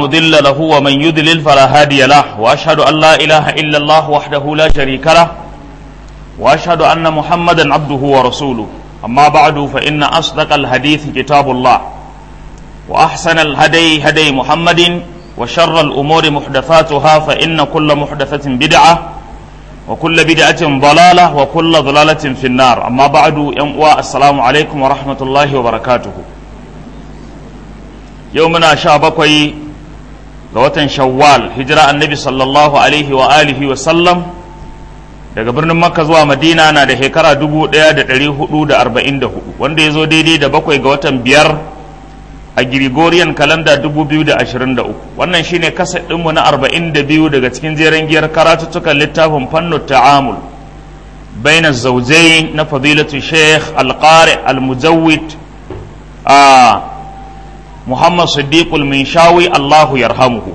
مضل له ومن يضلل فلا هادي له واشهد ان لا اله الا الله وحده لا شريك له واشهد ان محمدا عبده ورسوله اما بعد فان اصدق الحديث كتاب الله واحسن الهدي هدي محمد وشر الامور محدثاتها فان كل محدثه بدعه وكل بدعه ضلاله وكل ضلاله في النار اما بعد السلام عليكم ورحمه الله وبركاته يومنا شابكوي ga watan shawwal hijira annabi sallallahu alaihi wa alihi wa sallam daga birnin makka zuwa madina na da shekara 1444 wanda ya zo daidai da bakwai ga watan biyar a gregorian kalanda 2023 wannan shine kaset ɗinmu na 42 daga cikin jeren giyar karatuttukan littafin fannu ta'amul baina zaujai na fadilatu sheikh alqari almujawid a Muhammad Siddiqul Minshawi Allahu yarhamuhu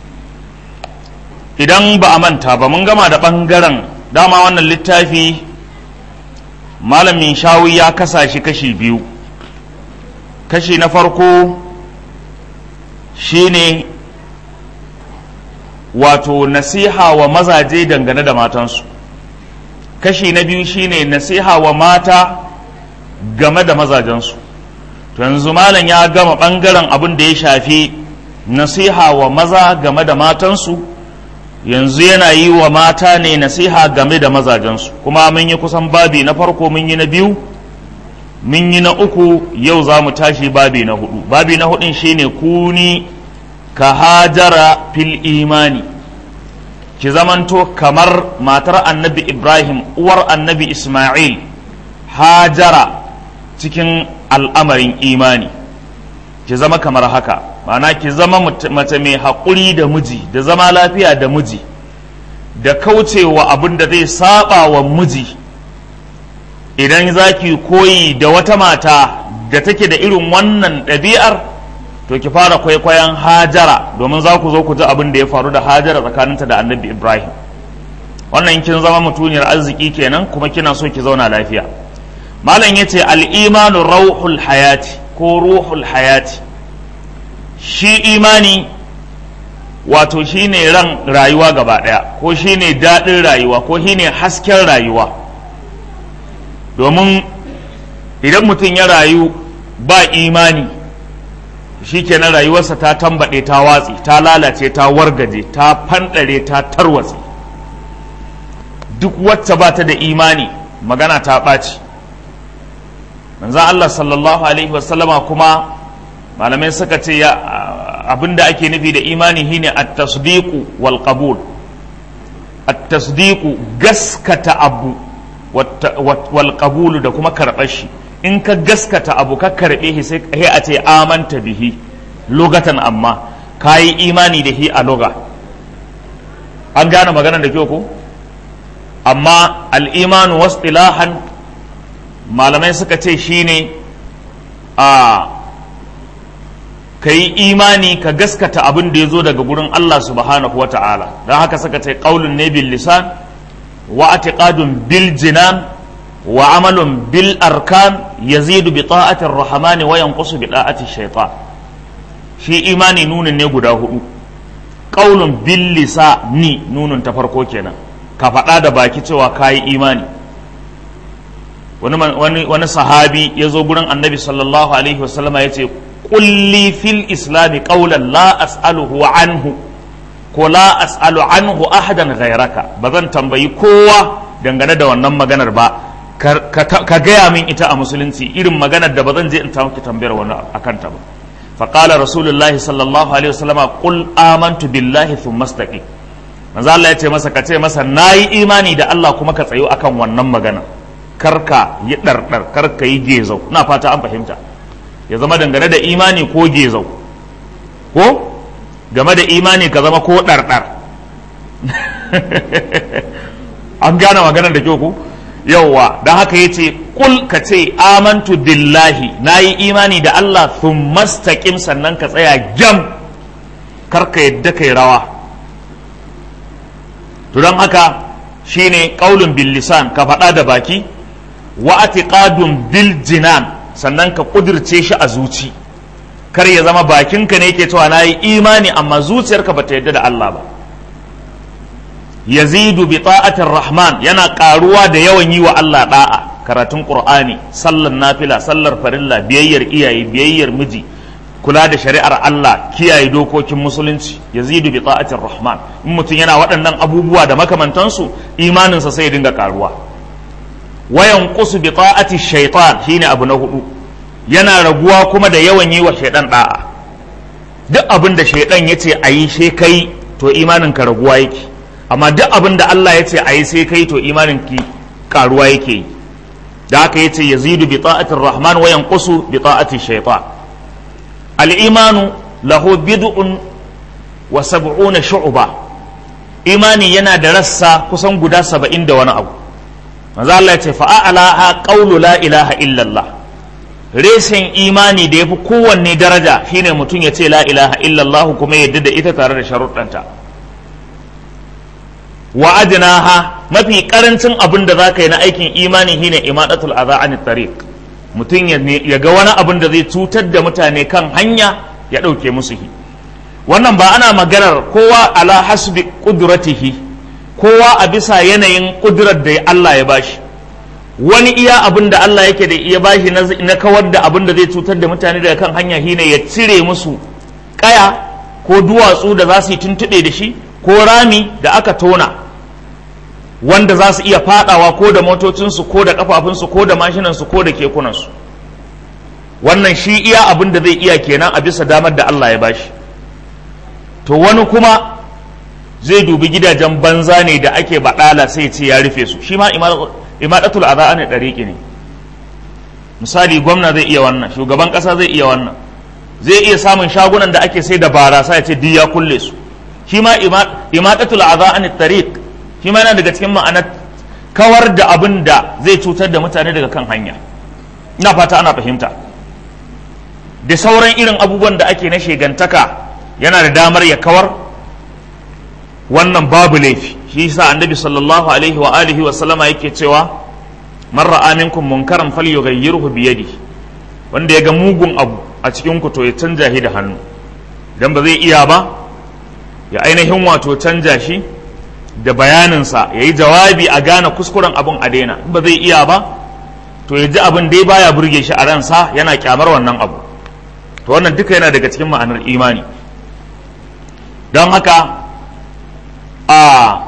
idan ba a manta ba mun gama da ɓangaren dama wannan littafi Malam Minshawi ya kasa shi kashi biyu kashi na farko shine wato nasiha wa mazaje dangane da matansu kashi na biyu shine nasiha wa mata game da mazajensu yanzu malam ya gama ɓangaren abin da ya shafi nasiha wa maza game da matansu yanzu yana yi wa mata ne nasiha game da mazajensu kuma mun yi kusan babi na farko mun yi na biyu mun yi na uku yau za mu tashi babi na hudu babi na hudun shine kuni ka hajara fil imani ki zamanto kamar matar annabi ibrahim uwar annabi isma'il hajara cikin al'amarin imani ki zama kamar haka ma'ana ki zama mace mai haƙuri da miji da zama lafiya da miji da kaucewa abin da zai saba wa miji idan za ki koyi da wata mata da take da irin wannan ɗabi'ar to ki fara kwaikwayon hajara domin za ku zo ku ji abin da ya faru da hajara tsakaninta da annabi ibrahim wannan kin zama mutuniyar arziki kenan kuma kina so ki zauna lafiya malam ya ce al'imanu rauhul hayati ko ruhul hayati shi imani wato shi ne ran rayuwa gaba ɗaya ko shi ne daɗin rayuwa ko shi ne hasken rayuwa domin idan mutum ya rayu ba imani shi kenan rayuwarsa ta tambaɗe ta watsi ta lalace ta wargaje ta fanɗare ta tarwatse duk wacce ba ta da imani magana ta ɓaci manzan Allah sallallahu Alaihi wasallama kuma malamai suka ce abinda ake nufi da imani shine at-tasdiqu wal qabul at-tasdiqu gaskata abu wal qabul da kuma karɓar shi in ka gaskata abu ka karɓe shi sai a ce amanta bihi lugatan amma kayi imani da shi a loga an gane maganar da kyau ko amma al-imanu wasdilahan malamai suka ce shine a ka yi imani ka gaskata abin da ya zo daga gurin Allah subhanahu wa ta'ala don haka suka ce ƙaunin ne bil lisan wa atiqadun bil jinan wa amalun bil arkan yazidu bi ta'atir rahmani wa yanqusu bi da'ati shaytan shi imani nunin ne guda hudu ƙaunin bil lisani nunun ta farko kenan ka faɗa da baki cewa kayi imani wani wani sahabi ya zo gurin annabi sallallahu alaihi wasallam ya ce kulli fil islami qawlan la as'aluhu anhu ko la as'alu anhu ahadan ghayraka ba zan tambayi kowa dangane da wannan maganar ba ka gaya min ita a musulunci irin maganar da ba zan je in ta miki tambayar wani akan ta ba fa qala rasulullahi sallallahu alaihi wasallam qul amantu billahi thumma istaqim manzo Allah ya ce masa ka ce masa nayi imani da Allah kuma ka tsayo akan wannan maganar karka yi ɗarɗar karka yi gezau na fata an fahimta ya zama dangane da imani ko gezau ko game da imani ka zama ko ɗarɗar an gane maganar da kyau ku yauwa don haka ya ce kul ka ce amantu billahi na yi imani da Allah sun mastaƙim sannan ka tsaya gyam karka yadda kai rawa to don haka shine ƙaulun bil lisan ka faɗa da baki wa atiqadun bil jinan sannan ka kudirce shi a zuci kar ya zama bakinka ne ke cewa na yi imani amma zuciyarka ba ta yadda da Allah ba yazidu bi ta'atir rahman yana karuwa da yawan yi wa Allah da'a karatun qur'ani sallar nafila sallar farilla biyayyar iyaye biyayyar miji kula da shari'ar Allah kiyaye dokokin musulunci yazidu bi ta'atir rahman in mutum yana waɗannan abubuwa da makamantansu imaninsa sai ya dinga karuwa wayan qusu bi ta'ati shaytan shine abu na hudu yana raguwa kuma da yawan yi wa shaidan da'a duk abin da shaidan ya ce a yi sai kai to imanin ka raguwa yake amma duk abin da Allah ya ce a yi sai kai to imanin ki karuwa yake yi da haka yace yazidu bi ta'atir rahman wa yanqusu bi ta'ati shaytan al imanu lahu bid'un wa sab'una shu'ba imani yana da rassa kusan guda saba'in da wani abu manzo Allah ya ce fa a'laha qawlu la ilaha illallah reshen imani da ya fi kowanne daraja shine mutum ya ce la ilaha illallah kuma yadda da ita tare da sharuɗanta wa adnaha mafi karancin abin da zaka yi na aikin imani shine imadatul adha an tariq mutum ya ga wani abin da zai cutar da mutane kan hanya ya ɗauke musu hi wannan ba ana maganar kowa ala hasbi qudratihi kowa a bisa yanayin kudurar da Allah ya bashi wani iya abin da Allah yake da iya bashi na kawar da abin da zai cutar da mutane daga kan hanya shine ya cire musu kaya ko duwatsu da za su yi tuntuɓe da shi ko rami da aka tona wanda za su iya fadawa ko da motocinsu ko da kafafunsu ko da mashinansu ko da kekunansu wannan shi iya abin da zai iya kenan a bisa damar da Allah ya bashi to wani kuma zai dubi gidajen banza ne da ake baɗala sai ce ya rufe su shi ma imadatul adha ne ɗariƙi ne misali gwamna zai iya wannan shugaban ƙasa zai iya wannan zai iya samun shagunan da ake sai da barasa ya ce duk ya kulle su shi ma imadatul adha an tariq shi ma yana daga cikin ma'anar kawar da abin da zai cutar da mutane daga kan hanya ina fata ana fahimta da sauran irin abubuwan da ake na shegantaka yana da damar ya kawar wannan babu laifi shi yasa annabi sallallahu alaihi wa alihi wa sallama yake cewa man ra'a minkum munkaran falyughayyirhu bi yadihi wanda ya ga mugun abu a cikin ku to ya canja shi da hannu idan ba zai iya ba ya ainihin wato canja shi da bayaninsa ya yi jawabi a gane kuskuren abin a daina in ba zai iya ba to ya ji abin dai baya burge shi a ransa yana kyamar wannan abu to wannan duka yana daga cikin ma'anar imani don haka a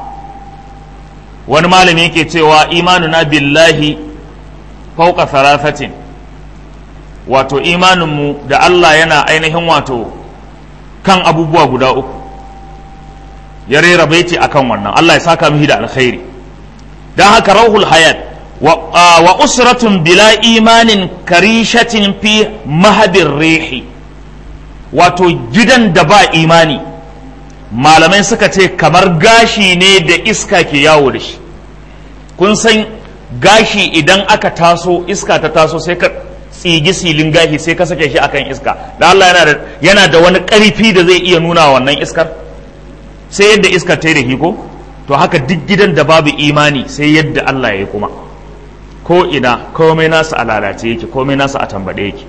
wani malami yake cewa imanuna billahi fauka thalathatin wato imaninmu da Allah yana ainihin wato kan abubuwa guda uku ya rera baiti akan wannan Allah ya saka mihi da alkhairi don haka rauhul hayat wa usratun bila imanin karishatin fi mahabin rehi wato gidan da ba imani malamai suka ce kamar gashi ne da iska ke yawo da shi kun san gashi idan aka taso iska ta taso sai ka tsigi silin gashi sai ka sake shi akan iska da Allah yana da yana da wani ƙarfi da zai iya nuna wannan iskar sai yadda iskar ta yi da hiko to haka duk gidan da babu imani sai yadda Allah ya yi kuma ko ina komai nasa a lalace yake komai nasa a tambaɗe yake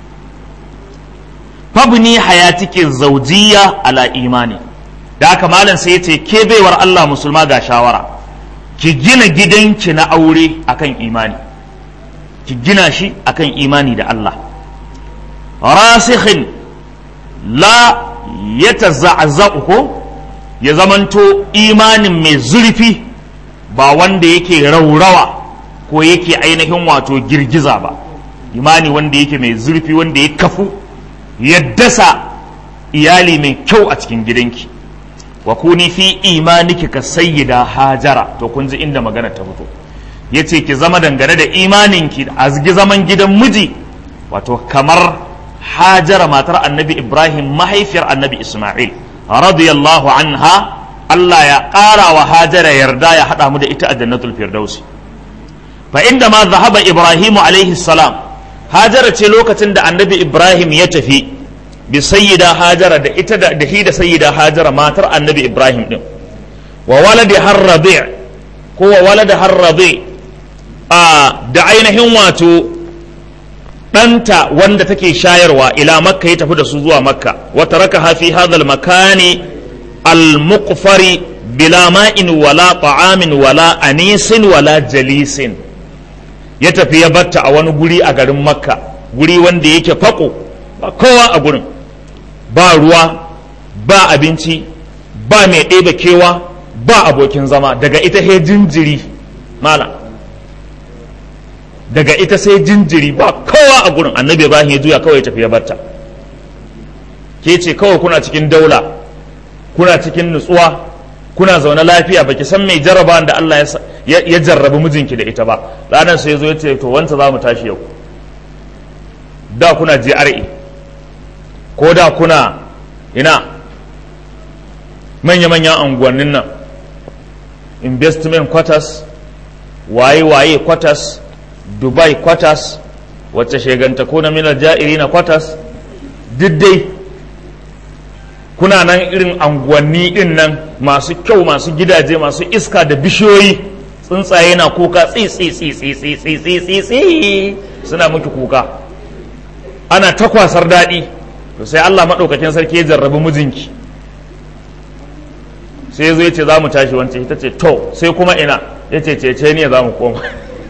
fabni hayatiki zaujiya ala imani da haka malam sai ya ce ke baiwar Allah musulma ga shawara ki gina gidanki na aure akan imani ki gina shi akan imani da Allah rasikhin la yatazazza'u ko ya zamanto imanin mai zurfi ba wanda yake raurawa ko yake ainihin wato girgiza ba imani wanda yake mai zurfi wanda ya kafu ya dasa iyali mai kyau a cikin gidanki wa kuni fi imaniki ka sayyida hajara to kun ji inda magana ta fito yace ki zama dangane da imaninki a zaman gidan miji wato kamar hajara matar annabi ibrahim mahaifiyar annabi isma'il radiyallahu anha Allah ya ƙara wa hajara yarda ya haɗa mu da ita a jannatul firdausi fa inda ma zahaba ibrahimu alaihi salam hajara ce lokacin da annabi ibrahim ya tafi bi sayyida hajara da ita da hi da sayyida hajara matar annabi ibrahim din wa waladi har rabi' ko wa walada har rabi' a da ainihin wato ɗanta wanda take shayarwa ila makka ya tafi da su zuwa makka wata raka hafi hadal makani al-muqfari bila ma'in wala ta'amin wala anisin wala jalisin ya tafi ya batta a wani guri a garin makka guri wanda yake fako ba kowa a gurin ba ruwa ba abinci ba mai ɗebe kewa ba abokin zama daga ita he jinjiri mala daga ita sai jinjiri ba kowa a gurin annabi ibrahim ya juya kawai tafi ya batta ke ce kawai kuna cikin daula kuna cikin nutsuwa kuna zaune lafiya baki san mai jarraba da Allah ya jarrabi mijinki da ita ba ranar sai ya zo ya ce to wanta za mu tashi yau da kuna GRA ko da kuna ina manya-manyan anguwannin nan investment quarters waye-waye quarters dubai quarters wacce sheganta ko na minar ja'iri na quarters dai kuna nan irin anguwanni din nan masu kyau masu gidaje masu iska da bishiyoyi tsuntsaye na kuka tsi suna miki kuka ana ta kwasar daɗi to sai Allah maɗaukakin sarki ya jarrabi mijinki sai zo ya ce za mu tashi wancan ita ce to sai kuma ina ya ce cece ne za mu koma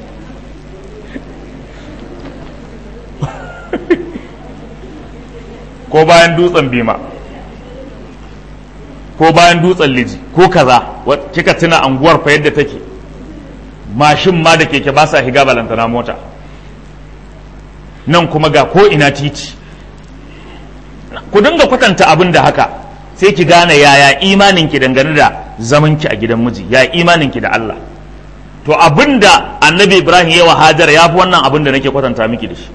ko bayan dutsen bima ko bayan dutsen liji ko kaza kika tuna anguwar fa yadda take mashin ma da keke ba sa higa balantana mota nan kuma ga ko ina titi ku dinga kwatanta abin da haka sai ki gane yaya imaninki dangane da zamanki a gidan miji ya imaninki da Allah to abin da annabi ibrahim ya wa hajar ya fi wannan abin da nake kwatanta miki da shi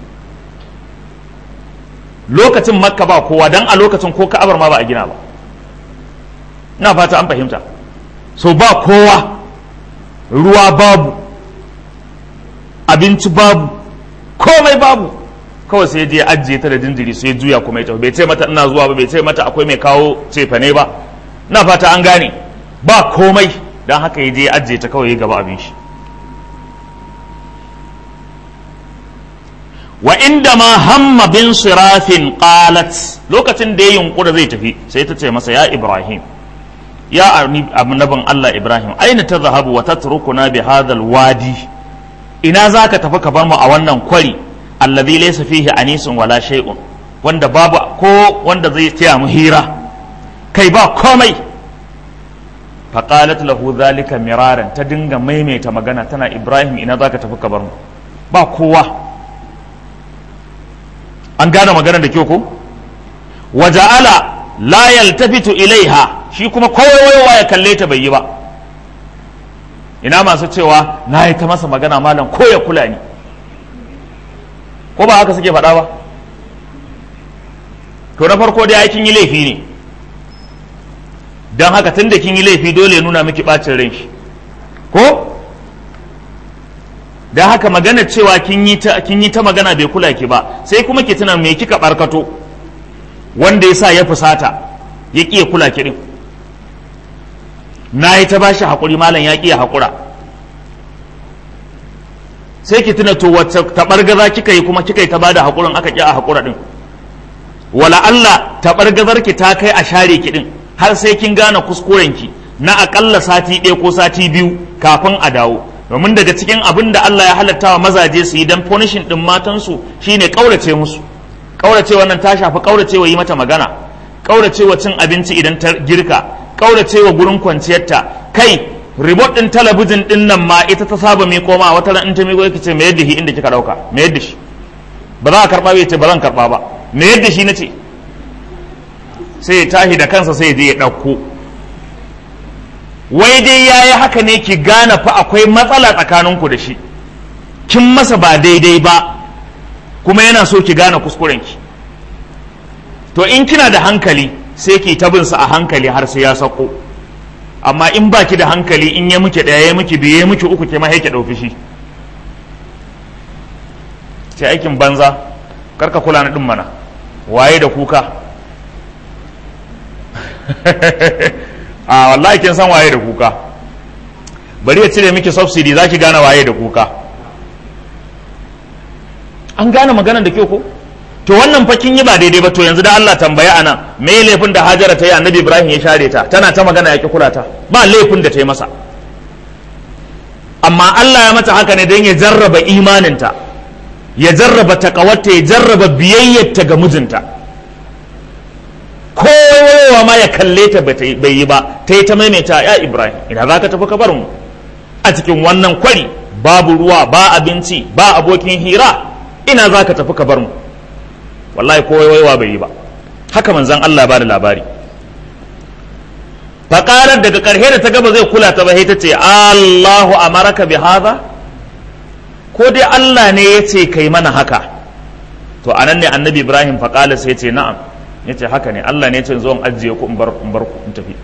lokacin makka ba kowa dan a lokacin ko ka'abar ma ba a gina ba ina fata an fahimta so ba kowa ruwa babu abinci babu komai babu kawai sai je ajiye ta da jinjiri sai juya kuma ya tafi bai ce mata ina zuwa ba bai ce mata akwai mai kawo cefane ba ina fata an gane ba komai don haka ya je ajiye ta kawai ya gaba abin shi wa inda ma hamma bin sirafin qalat lokacin da ya yunkura zai tafi sai ta ce masa ya ibrahim ya annabin Allah ibrahim aina ta zahabu wa tatrukuna bi hadal wadi ina zaka tafi ka bar mu a wannan kwari alladhi laysa fihi anisun wala shay'un wanda babu ko wanda zai taya mu hira kai ba komai faqalat lahu dhalika miraran ta dinga maimaita magana tana ibrahim ina zaka tafi ka bar mu ba kowa an gane magana da kyau ko waja'ala la yaltafitu ilaiha shi kuma kowayowa ya kalle ta bai yi ba ina masu cewa na yi ta masa magana malam ko ya kula ni ko ba haka suke faɗa ba to na farko dai kin yi laifi ne don haka tun da kin yi laifi dole nuna miki ɓacin ran shi ko don haka magana cewa kin yi ta magana bai kula ki ba sai kuma ki tuna me kika barkato wanda ya sa ya fusata ya ƙi ya kula ki din na yi ta bashi haƙuri malam ya ƙi ya haƙura sai ki tuna to wacce taɓargaza kika yi kuma kika yi ta bada haƙurin aka ƙi a haƙura din wala Allah taɓargazar ki ta kai a share ki din har sai kin gane kuskuren ki na aƙalla sati ɗaya ko sati biyu kafin a dawo domin daga cikin abin da Allah ya halatta wa mazaje su yi don punishing din matansu shine kaurace musu kaurace wannan ta shafi kaurace wa yi mata magana kaurace wa cin abinci idan ta girka kaurace wa gurin kwanciyarta kai remote din talabijin din nan ma ita ta saba mai koma wata ran in ta miƙo ce me yadda shi inda kika dauka me yadda shi ba za a karba bai ce ba zan karba ba me yadda shi nace sai ya tashi da kansa sai ya je ya dauko wai dai ya yi haka ne ki gane fa akwai matsala tsakaninku da shi kin masa ba daidai ba kuma yana so ki gane kuskurenki to in kina da hankali sai ki tabinsa a hankali har sai ya sako amma in ba ki da hankali in ya muke ɗaya ya muke biyu ya muke uku ke ma ki ɗauki shi ce aikin banza karka kula na ɗin mana waye da kuka a wallahi kin san waye da kuka bari ya cire miki subsidy za ki gane waye da kuka an gane maganar da kyau ko to wannan fa kin yi ba daidai ba to yanzu da Allah tambaya ana me laifin da Hajara ta yi annabi Ibrahim ya share ta tana ta magana ya ki kula ta ba laifin da ta yi masa amma Allah ya mata haka ne don ya jarraba imaninta ya jarraba takawarta ya jarraba biyayyarta ga mijinta kowa ma ya kalle ta bai yi ba ta yi ta maimaita ya Ibrahim ina za ka tafi ka bar mu a cikin wannan kwari babu ruwa ba abinci ba abokin hira ina za ka tafi ka bar mu wallahi ko waiwa bai yi ba haka manzon Allah ba da labari faƙarar daga ƙarshe da ta gaba zai kula ta ba ta ce Allahu amaraka bi hadha ko dai Allah ne ya ce kai mana haka to anan ne annabi Ibrahim faƙala sai ce na'am ya ce haka ne Allah ne ya ce zo in ajiye ku in bar ku in tafi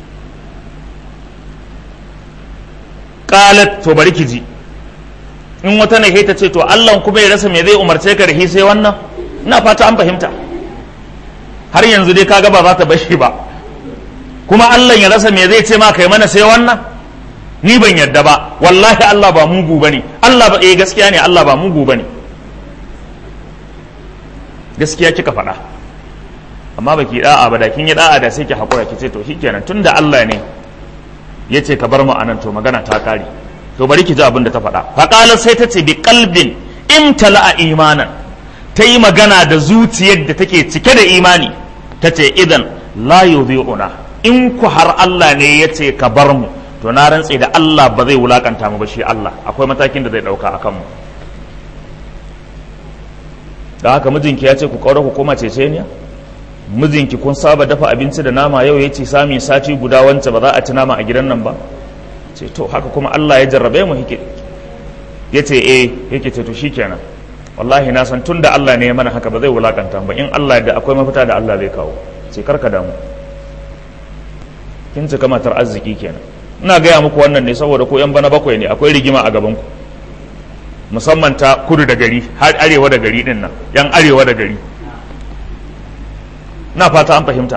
qalat to bari ki ji in wata ne ta ce to Allah kuma ya rasa me zai umarce ka da shi sai wannan ina fata an fahimta har yanzu dai kaga ba za ta bashi ba kuma Allah ya rasa me zai ce ma kai mana sai wannan ni ban yadda ba wallahi Allah ba mugu bane Allah ba eh gaskiya ne Allah ba mugu bane gaskiya kika faɗa amma baki da'a ba da kin yi da'a da sai ki hakura ki ce to shikenan tunda Allah ne yace ka bar mu anan to magana ta kare to bari ki ji abin da ta faɗa faqalat sai ta ce bi qalbin imtala'a imanan ta yi magana da zuciyar da take cike da imani ta ce idan la yudhi'una in ku har Allah ne ya ce ka bar mu to na rantse da Allah ba zai wulakanta mu ba shi Allah akwai matakin da zai dauka a kanmu da haka mijinki ya ce ku kaura ku koma ceceniya mijinki kun saba dafa abinci da nama yau ya ce sami sati guda wance ba za a ci nama a gidan nan ba ce to haka kuma Allah ya jarrabe mu hike ya ce eh yake ce to shikenan wallahi na san tun da Allah ne ya mana haka ba zai wulakanta ba in Allah da akwai mafita da Allah zai kawo sai karka damu kin cika matar arziki kenan ina gaya muku wannan ne saboda ko yan bana bakwai ne akwai rigima a gaban ku musamman ta kudu da gari har arewa da gari din nan yan arewa da gari na fata an fahimta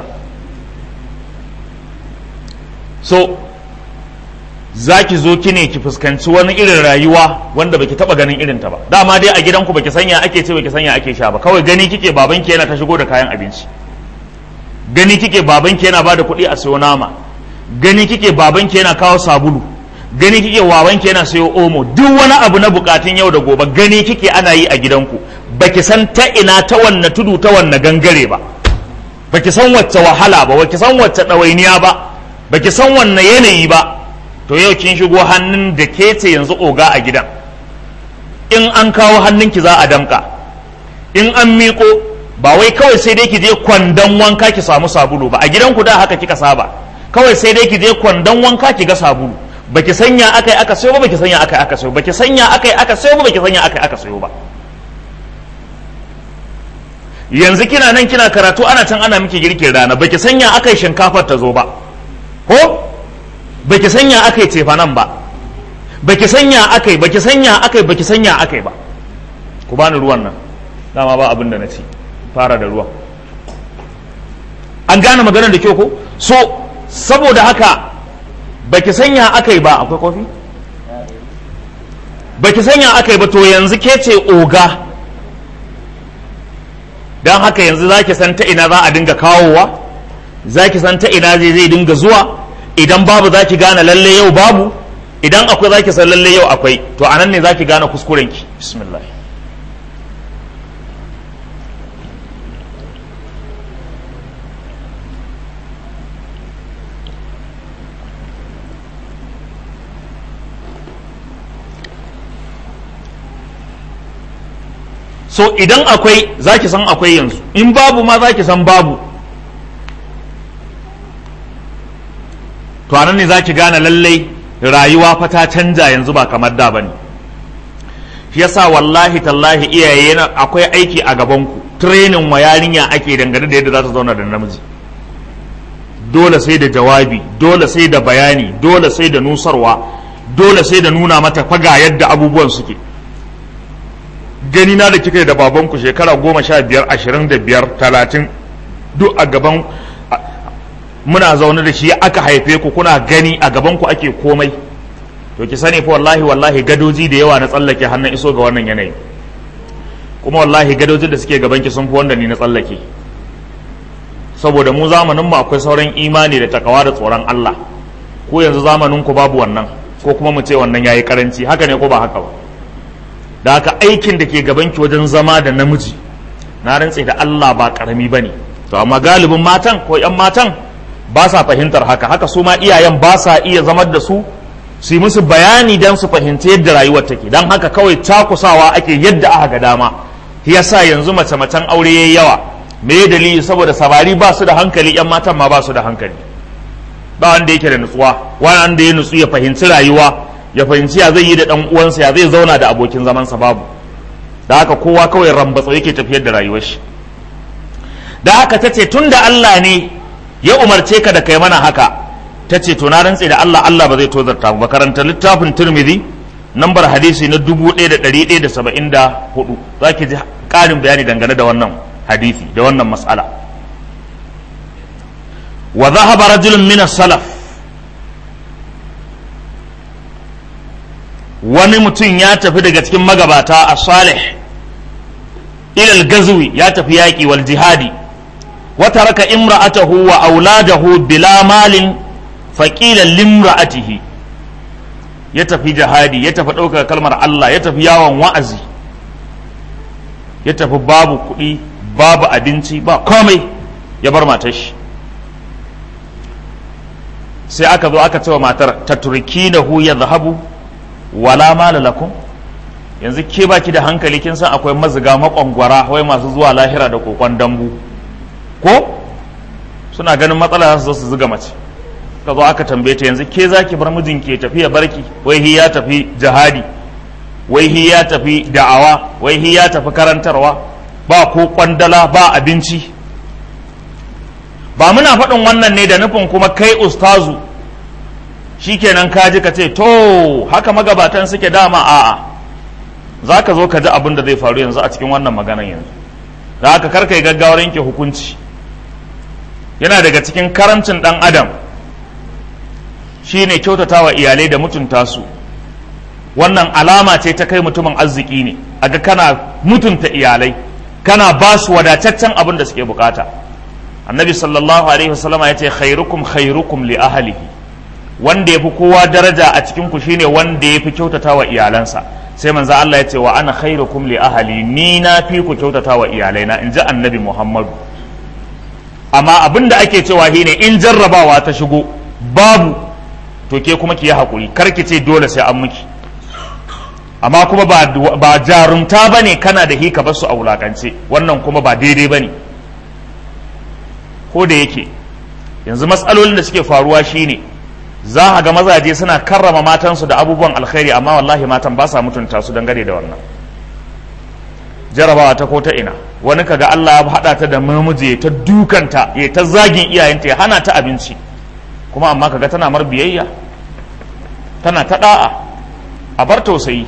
so za ki zo ki ne ki fuskanci wani irin rayuwa wanda baki taba ganin irin ta ba dama dai a gidanku baki sanya ake ce baki sanya ake sha ba kawai gani kike babanki yana ta shigo da kayan abinci gani kike babanki yana bada kuɗi a sayo nama gani kike babanki yana kawo sabulu gani kike babanki yana sayo omo duk wani abu na bukatun yau da gobe gani kike ana yi a gidanku baki san ta ina ta wanne tudu ta wanne gangare ba baki san wacce wahala ba baki san wacce ɗawainiya ba baki san wanne yanayi ba to yau kin shigo hannun da ke ce yanzu oga a gidan in an kawo hannunki za a damka in an miƙo ba wai kawai sai dai ki je kwandon wanka ki samu sabulu ba a gidanku da haka kika saba kawai sai dai ki je kwandon wanka ki ga sabulu baki sanya akai aka sayo ba baki sanya akai aka sayo baki sanya akai aka sayo ba baki sanya akai aka sayo ba yanzu kina nan kina karatu ana can ana miki girkin rana baki sanya akai shinkafar ta zo ba ko baki sanya akai cefa nan ba baki sanya akai baki sanya akai baki sanya akai ba ku bani ruwan nan dama ba abin da na ci fara da ruwan an gane maganar da kyau ko so saboda haka baki sanya akai ba akwai kofi baki sanya akai ba to yanzu ke ce oga don haka yanzu za ki san ta ina za a dinga kawowa za ki san ta ina zai zai dinga zuwa idan babu za ki gane lalle yau babu idan akwai za ki san lalle yau akwai to anan ne za ki gane kuskurenki bismillah so idan akwai za ki san akwai yanzu in babu ma za ki san babu to anan ne za ki gane lallai rayuwa fa ta canja yanzu ba kamar da bane shi yasa wallahi tallahi iyaye na akwai aiki a gabanku training wa yarinya ake dangane da yadda za ta zauna da namiji dole sai da jawabi dole sai da bayani dole sai da nusarwa dole sai da nuna mata faga yadda abubuwan suke gani na da kika da babanku shekara goma sha biyar ashirin da biyar talatin duk a gaban muna zaune da shi aka haife ku kuna gani a gaban ku ake komai to ki sani fa wallahi wallahi gadoji da yawa na tsallake hannun iso ga wannan yanayi kuma wallahi gadojin da suke gabanki sun fi wanda ni na tsallake saboda mu zamanin mu akwai sauran imani da takawa da tsoron Allah ko yanzu zamanin ku babu wannan ko kuma mu ce wannan yayi karanci haka ne ko ba haka ba da haka aikin da ke gabanki wajen zama da namiji na rantse da Allah ba karami bane to amma galibin matan ko yan matan ba sa fahimtar haka haka su ma iyayen ba sa iya zamar da su su yi musu bayani don su fahimci yadda rayuwar take don haka kawai takusawa ake yadda aka ga dama yasa yanzu mace macen aure yayi yawa me dalili saboda samari ba su da hankali yan matan ma ba su da hankali ba wanda yake da nutsuwa wanda ya nutsu ya fahimci rayuwa ya fahimci ya zai yi da dan uwansa ya zai zauna da abokin zamansa babu da haka kowa kawai rambatsa yake tafiyar da rayuwar shi da haka tace tunda Allah ne ya umarce ka da kai mana haka tace to na rantse da Allah Allah ba zai tozarta ba karanta littafin Tirmidhi nambar hadisi na 1174 zaki ji karin bayani dangane da wannan hadisi da wannan mas'ala wa dhahaba rajulun min as-salaf wani mutum ya tafi daga cikin magabata a salih ilal gazwi ya tafi yaƙi wal jihadi wata raka imra'atahu wa auladahu bila malin faƙilan limra'atihi ya tafi jihadi ya tafi ɗaukar kalmar Allah ya tafi yawon wa'azi ya tafi babu kuɗi babu abinci ba komai ya bar matar shi sai aka zo aka cewa matar ta turki na hu ya zahabu wala mala lakum yanzu ke baki da hankali kin san akwai maziga makwangwara wai masu zuwa lahira da kokon dambu ko suna ganin matsala za su zo su zuga mace ka zo aka tambaye ta yanzu ke za ki bar mijinki ya tafi ya barki wai hi ya tafi jihadi wai hi ya tafi da'awa wai hi ya tafi karantarwa ba ko kwandala ba abinci ba muna faɗin wannan ne da nufin kuma kai ustazu shikenan ka ji ka ce to haka magabatan suke dama a'a za ka zo ka ji abin da zai faru yanzu a cikin wannan maganan yanzu da haka karka yi gaggawar yanke hukunci yana daga cikin karamcin ɗan adam shine kyautata wa iyalai da mutunta su wannan alama ce ta kai mutumin arziki ne aga kana mutunta iyalai kana ba su wadataccen abin da suke bukata annabi sallallahu alaihi wasallama ya ce khairukum khairukum li ahlihi wanda ya fi kowa daraja a cikin ku shine wanda ya fi kyautata wa iyalansa sai manzo Allah ya ce wa ana khairukum li ahli ni na fi ku kyautata wa iyalaina in ji annabi Muhammadu amma abin da ake cewa shine in jarrabawa ta shigo babu to ke kuma ki yi hakuri kar ki ce dole sai an miki amma kuma ba, ba jarumta bane kana da hika basu a wulakance wannan kuma ba daidai bane ko da yake yanzu matsalolin da suke faruwa shine za a ga mazaje suna karrama matansu da abubuwan alkhairi amma wallahi matan ba sa mutunta su dangane da wannan jarabawa ta ko ta ina wani kaga Allah ya haɗa ta da mamuje ta dukanta ya ta zagin iyayenta ya hana ta abinci kuma amma kaga tana mar biyayya tana ta da'a a bar tausayi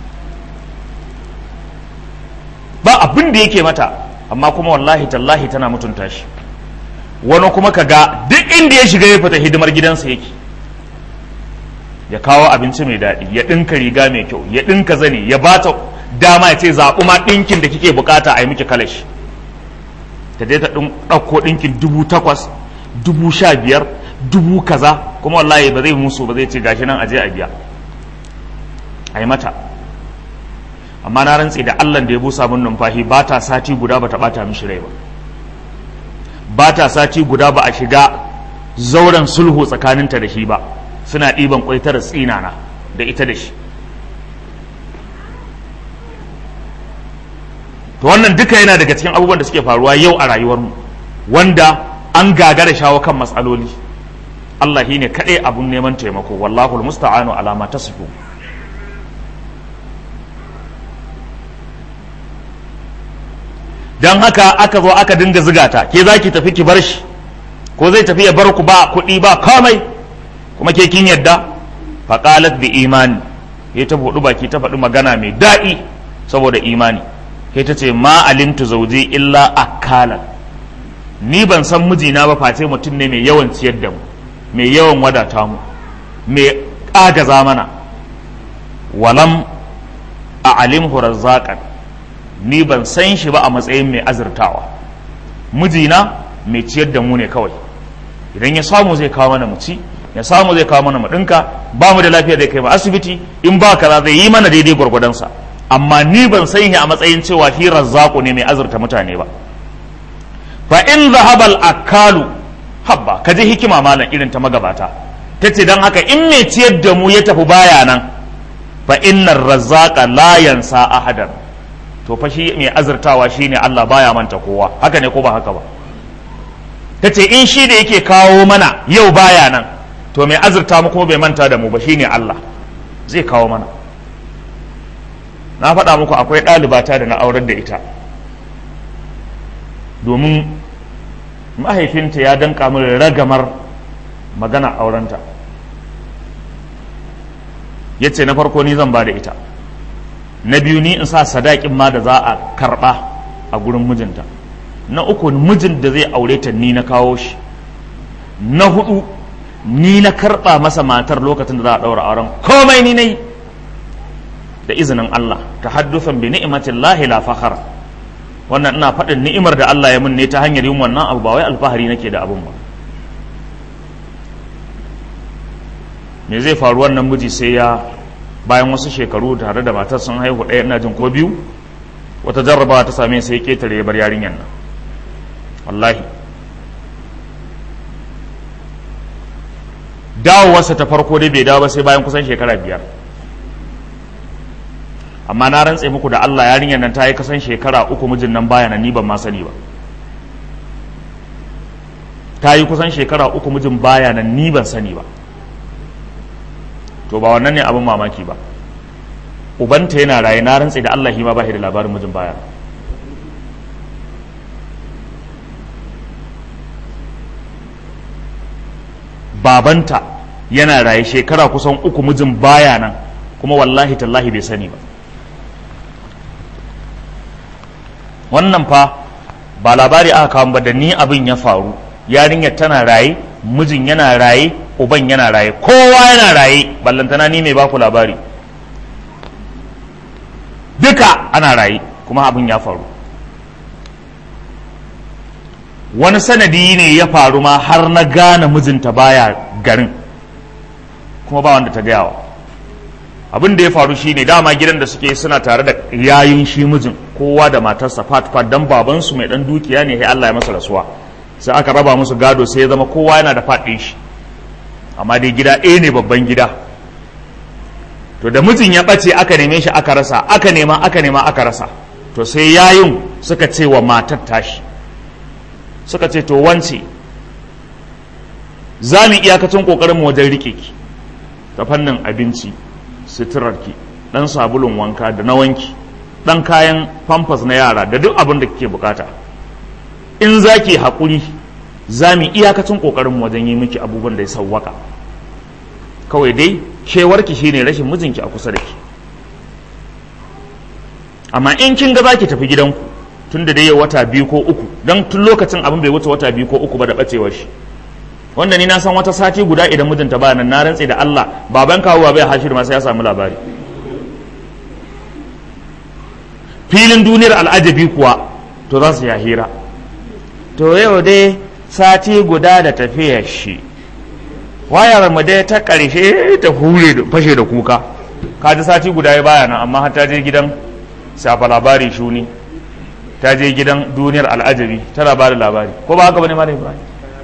ba abin da yake mata amma kuma wallahi tallahi tana mutunta shi wani kuma kaga duk inda ya shiga ya fita hidimar gidansa yake ya kawo abinci mai daɗi ya ɗinka riga mai kyau ya ɗinka zane ya bata dama ya ce zaɓi ma ɗinkin da kike bukata a yi miki kalashi ta je ta ɗauko ɗinkin dubu takwas dubu sha biyar dubu kaza kuma wallahi ba zai musu ba zai ce gashi nan aje a biya a yi mata amma na rantse da allah da ya busa min numfashi ba ta sati guda ba ta ɓata mishi rai ba ba ta sati guda ba a shiga zauren sulhu tsakaninta da shi ba suna ɗiban ƙwaitar tsinana da ita da shi to wannan duka yana daga cikin abubuwan da suke faruwa yau a rayuwarmu wanda an gagara shawo kan matsaloli Allah shi ne kaɗai abun neman taimako wallahul musta'anu alama ta sifu don haka aka zo aka dinga zigata ke za ki tafi ki bar shi ko zai tafi ya bar ku ba kuɗi ba komai kuma ke kin yadda faƙalat bi imani ya ta buɗu baki ta faɗi magana mai daɗi saboda imani kai ta ce ma alimtu zauje illa akalan ni ban san mijina ba face mutum ne mai yawan ciyar da mu mai yawan wadata mu mai ƙagaza mana walam a alimhu razzaqan ni ban san shi ba a matsayin mai azurtawa mijina mai ciyar da mu ne kawai idan ya samu zai kawo mana mu ci ya samu zai kawo mana mu dinka ba mu da lafiya zai kai mu asibiti in ba kaza zai yi mana daidai gwargwadonsa amma ni ban san shi a matsayin cewa shi razzaku ne mai azurta mutane ba fa in zahabal akalu habba ka ji hikima malam irin ta magabata ta ce don haka in mai ciyar da mu ya tafi baya nan fa innar razzaqa la yansa ahadan to fa shi mai azurtawa shine Allah baya manta kowa haka ne ko ba haka ba ta ce in shi da yake kawo mana yau baya nan to mai azurta mu kuma bai manta da mu ba shine Allah zai kawo mana na faɗa muku akwai ɗalibata da na aurar da ita domin mahaifinta ya danka min ragamar magana aurenta ya ce na farko ni zan ba da ita na biyu ni in sa sadakin ma da za a karɓa a gurin mijinta na uku mijin da zai aure ta ni na kawo shi na hudu ni na karɓa masa matar lokacin da za a ɗaura auren komai ni na yi da izinin Allah ta haddufan bi ni'imatin lahi la fakhara wannan ina faɗin ni'imar da Allah ya mun ne ta hanyar yin wannan abu ba wai alfahari nake da abun ba me zai faru wannan miji sai ya bayan wasu shekaru tare da matar sun haihu ɗaya ina jin ko biyu wata jarrabawa ta same sai ketare ya bar yarinyar nan wallahi dawowarsa ta farko dai bai dawo ba sai bayan kusan shekara biyar amma na rantse muku da Allah yarinyar nan ta yi kasan shekara uku mijin nan baya nan ni ban ma sani ba ta yi kusan shekara uku mijin baya nan ni ban sani ba to ba wannan ne abin mamaki ba ubanta yana raye na rantse da Allah ma ba da labarin mijin baya babanta yana raye shekara kusan uku mijin baya nan kuma wallahi tallahi bai sani ba wannan fa ba labari aka kawo ba da ni abin ya faru yarinyar tana raye mijin yana raye uban yana raye kowa yana raye ballantana ni mai baku labari duka ana raye kuma abin ya faru wani sanadi ne ya faru ma har na gane mijinta baya garin kuma ba wanda ta gayawa abin da ya faru shine dama gidan da suke suna tare da yayin shi mijin kowa da matarsa fat fat dan babansu mai dan dukiya ne sai Allah ya masa rasuwa sai aka raba musu gado sai ya zama kowa yana da faɗin shi amma dai gida ɗaya ne babban gida to da mijin ya ɓace aka neme shi aka rasa aka nema aka nema aka rasa to sai yayin suka ce wa matar tashi suka ce to wance za mu iyakacin ƙoƙarin wajen riƙe ki ta fannin abinci suturarki ɗan sabulun wanka da na wanki ɗan kayan famfas na yara da duk abin da kike bukata in za ki haƙuri za mu iyakacin ƙoƙarin wajen yi miki abubuwan da ya sauwaka kawai dai kewarki shine rashin mijinki a kusa da ki amma in kin ga za ki tafi gidanku tun da dai wata biyu ko uku don tun lokacin abin bai wuce wata biyu ko uku ba da ɓacewar shi wanda ni na san wata sati guda idan mijinta ba nan na rantse da Allah baban kawo bai hashir ma sai ya samu labari filin duniyar al'ajabi kuwa to za su ya hira to yau dai sati guda da tafiyar shi wayar mu dai ta ƙarshe ta hure da fashe da kuka ka ji sati guda ya baya nan amma har ta je gidan safa labari shuni ta je gidan duniyar al'ajabi tana ba da labari ko ba haka bane ma ibrahim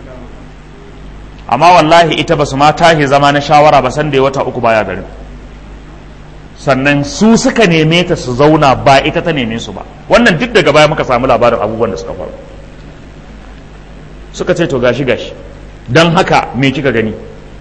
amma wallahi ita ba su ma tashi zama na shawara ba san da ya wata uku baya garin sannan su suka neme ta su zauna ba ita ta neme su ba wannan duk daga baya muka samu labarin abubuwan da suka faru suka ce to gashi gashi don haka me kika gani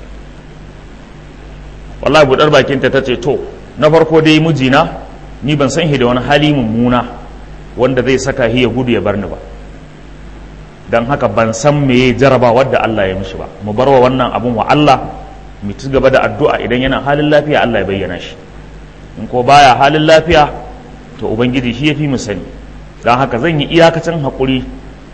wallahi budar bakinta ta ce to na farko dai mijina ni ban san da wani hali mummuna wanda zai saka ya gudu ya bar ni ba don haka ban san me jaraba wadda Allah ya mishi ba mu bar wa wannan abun wa Allah mu ci gaba da addu'a idan yana halin lafiya Allah ya bayyana shi in ko baya halin lafiya to ubangiji shi ya fi mu sani don haka zan yi iyakacin haƙuri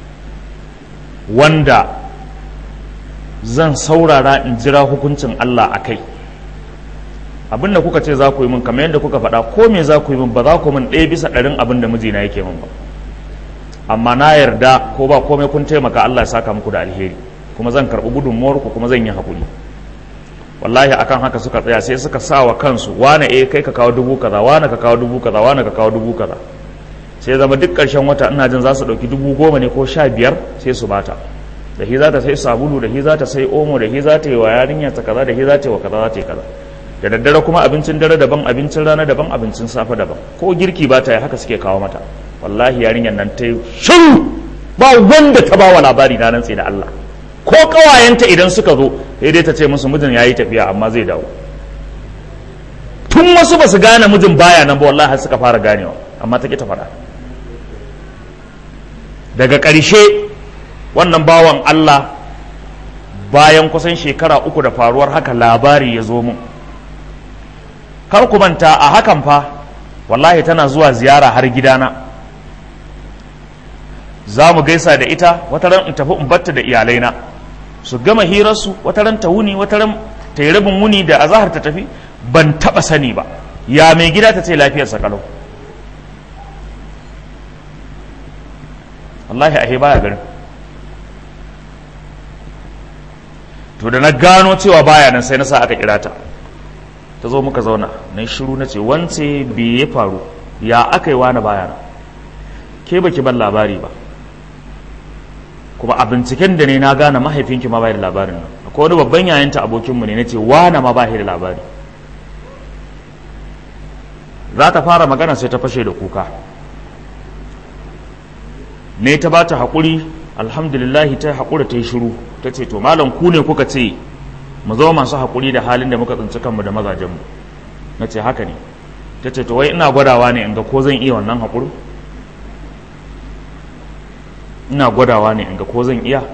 wanda zan saurara in jira hukuncin Allah a kai abin da kuka ce za ku yi min kamar yadda kuka faɗa ko me za ku yi min ba za ku min ɗaya bisa ɗarin abin da mijina yake min ba amma na yarda ko ba komai kun taimaka Allah ya saka muku da alheri kuma zan karɓi gudunmuwar ku kuma zan yi haƙuri wallahi akan haka suka tsaya sai suka sa wa kansu wane eh kai ka kawo dubu kaza wane ka kawo dubu kaza wane ka kawo dubu kaza sai zama duk ƙarshen wata ina jin za su ɗauki dubu goma ne ko sha biyar sai su bata da hi za ta sai sabulu da hi za ta sai omo da hi za ta yi wa yarinya ta kaza da hi za ta yi wa kaza za ta yi kaza da daddare kuma abincin dare daban abincin rana daban abincin safe daban ko girki ba ta yi haka suke kawo mata wallahi yarinyar nan ta yi shiru ba wanda ta ba wa labari na rantse da Allah ko kawayenta idan suka zo sai dai ta ce musu mijin yayi tafiya amma zai dawo tun wasu ba su gane mijin baya nan ba wallahi har suka fara ganewa amma ta ki ta faɗa daga ƙarshe wannan bawan Allah bayan kusan shekara uku da faruwar haka labari ya zo mun kar ku manta a hakan fa wallahi tana zuwa ziyara har gidana za mu gaisa da ita wata ran in tafi in batta da iyalaina su gama hirarsu wata ran ta wuni wata ran ta yi rabin wuni da azahar ta tafi ban taba sani ba ya mai gida ta ce lafiyarsa kalau wallahi ahe baya garin to da na gano cewa baya nan sai na sa aka kira ta ta zo muka zauna na shiru na ce wance me ya faru ya aka yi wani baya nan ke baki ban labari ba kuma a binciken da ne na gane mahaifinki ma bai da labarin nan akwai wani babban yayanta abokinmu ne na ce wane ma bai da labari za ta fara magana sai ta fashe da kuka ne ta ba ta haƙuri alhamdulillahi ta haƙura ta yi shiru ta ce to malam ku ne kuka ce mu zama masu haƙuri da halin da muka tsinci kanmu da mazajenmu na ce haka ne ta ce to wai ina gwadawa ne in ga ko zan iya wannan haƙuri ina gwadawa ne in ga ko zan iya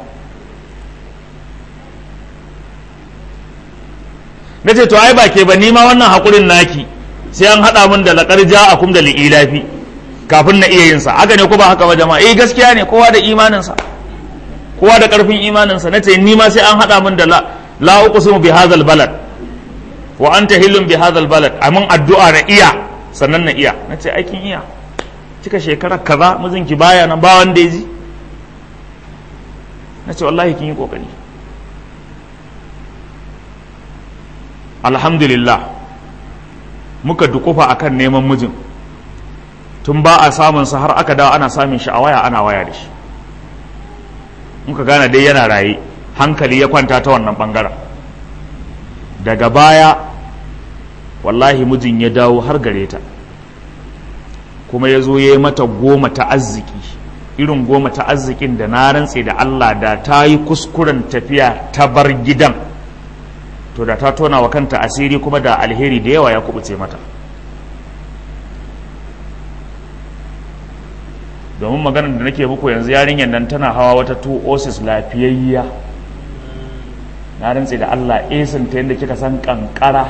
na ce to ai ba ke ba nima wannan haƙurin naki sai an haɗa min da laƙar ja a kum da li'ilafi kafin na iya yinsa haka ne ko ba haka ba jama'a eh gaskiya ne kowa da imaninsa kowa da ƙarfin imaninsa na ce nima sai an haɗa min da la uqsimu bi hadzal balad wa anta hillun bi hadzal balad amin addu'a na iya sannan na iya na ce aikin iya cika shekarar kaza mijinki baya nan ba wanda ya ji na ce wallahi kin yi kokari alhamdulillah muka dukufa akan neman mijin tun ba a samun sa har aka dawo ana samun shi a waya ana waya da shi muka gane dai yana raye hankali ya kwanta ta wannan bangaren daga baya wallahi mijin ya dawo har gare ta kuma ya zo ya yi mata goma ta arziki irin goma ta arzikin da na rantse da Allah da ta yi kuskuren tafiya ta bar gidan to da ta tona wa kanta asiri kuma da alheri da yawa ya kubuce mata domin maganar da nake muku yanzu yarinyar nan tana hawa wata two osis lafiyayya na rantse da Allah esin ta yadda kika san kankara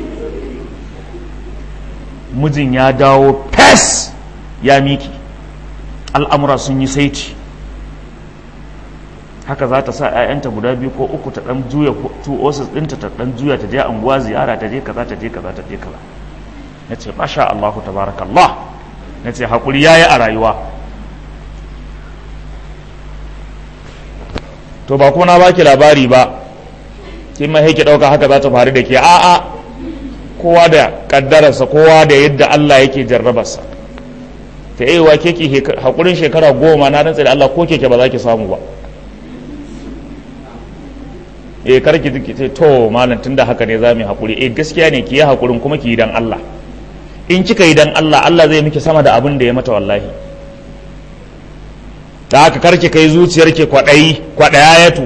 mijin ya dawo fes ya miki al'amura sun yi saiti haka za ta sa 'ya'yanta guda biyu ko uku ta ɗan juya two osis ɗinta ta ɗan juya ta je anguwa ziyara ta je kaza ta je kaza ta je kaza na ce masha Allah tabarakallah na ce haƙuri ya yi a rayuwa to ba kuma na baki labari ba sai ma ki ɗauka haka za ta faru da ke a'a kowa da ƙaddararsa kowa da yadda Allah yake jarrabarsa ta yi wa keke haƙurin shekara goma na rantsa da Allah ko keke ba za ki samu ba eh kar ki ce to malam tunda haka ne za mu yi haƙuri eh gaskiya ne ki yi haƙurin kuma ki yi dan Allah in kika yi dan Allah Allah zai miki sama da abin da ya mata wallahi da haka karki kai zuciyarki kwaɗayi kwaɗayayatu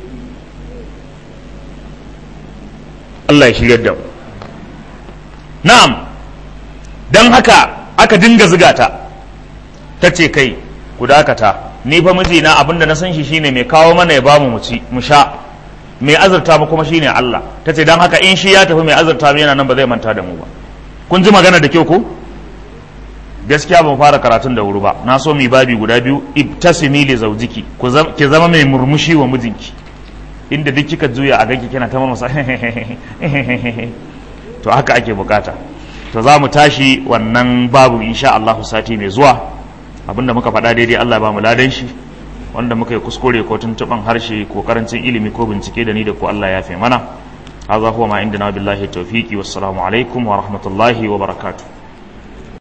Allah ya shigar da mu na'am don haka aka dinga ziga ta ta ce kai ku dakata ni fa mijina abin da na san shi shine mai kawo mana ya bamu mu ci mu sha mai azurta mu kuma shine Allah ta ce don haka in shi ya tafi mai azurta mu yana nan ba zai manta da mu ba kun ji magana da kyau ko gaskiya ban fara karatun da wuri ba na so mi babi guda biyu ibtasimi li zawjiki ki zama mai murmushi wa mijinki inda duk kika juya a ganki kina ta masa to haka ake bukata to za mu tashi wannan babu insha Allah sati mai zuwa abinda muka faɗa daidai Allah ba mu ladan shi wanda muka yi kuskure ko tuntuɓan harshe ko karancin ilimi ko bincike da ni da ku Allah ya fi mana هذا هو ما عندنا بالله التوفيق والسلام عليكم ورحمة الله وبركاته